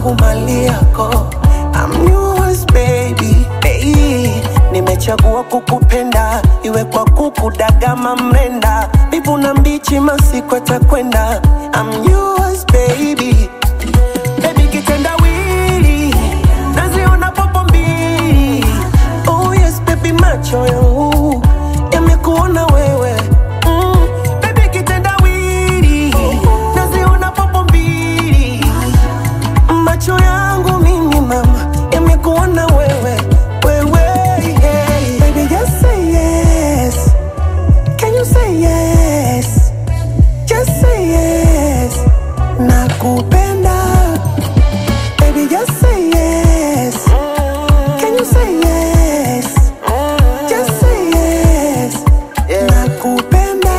wangu mali yako I'm yours baby hey, nimechagua kukupenda iwe kwa kukudagama mrenda bivu na mbichi masiku atakwenda I'm yours baby baby kitendawili naziona popo mbili oh yes baby macho yangu yamekuona wewe mm, baby kitendawili naziona popo mbili macho yangu mimi mama yamekuona wewe wewe yeah. baby just say yes can you say yes just say yes nakupenda baby just say yes can you say yes just say yes nakupenda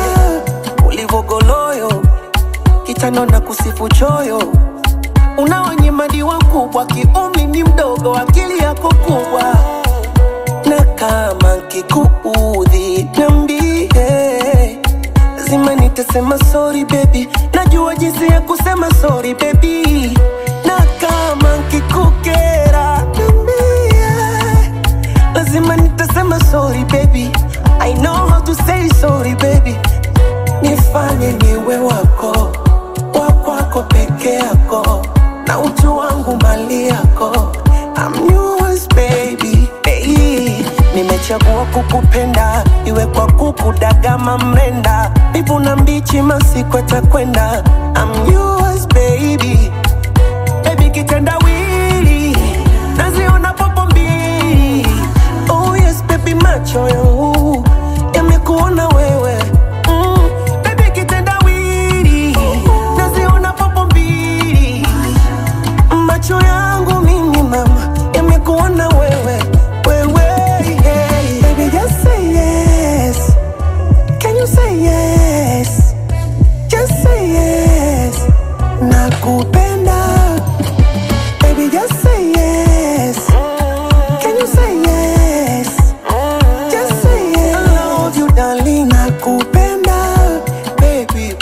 ulivogoloyo kitano na kusifu choyo unaonyemadiwa kubwa kiumri ni mdogo akili yako kubwa na kama kikuudhi niambie lazima nitasema sorry baby najua jinsi ya kusema sorry baby na kama kikukera niambie lazima nitasema sorry baby i know how to say sorry baby nifanye niwe wako wakwako peke yako na utu wangu mali yako I'm yours baby hey. nimechagua kukupenda iwe kwa kukudagama mrenda bivu na mbichi masiku atakwenda I'm yours baby baby kitendawili naziona popo mbili oh yes baby macho yangu yamekuona wewe mm, baby kitendawili naziona popo mbili macho yangu mimi mama yamekuona wewe wewe yeah. baby just say yes can you say yes just say yes nakupenda baby just say yes can you say yes just say yes I love you darling nakupenda baby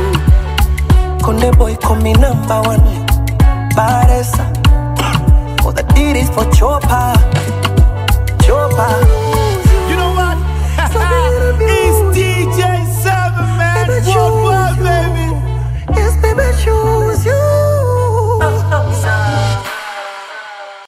Konde boy call me number one Baresa For the deed is for chopa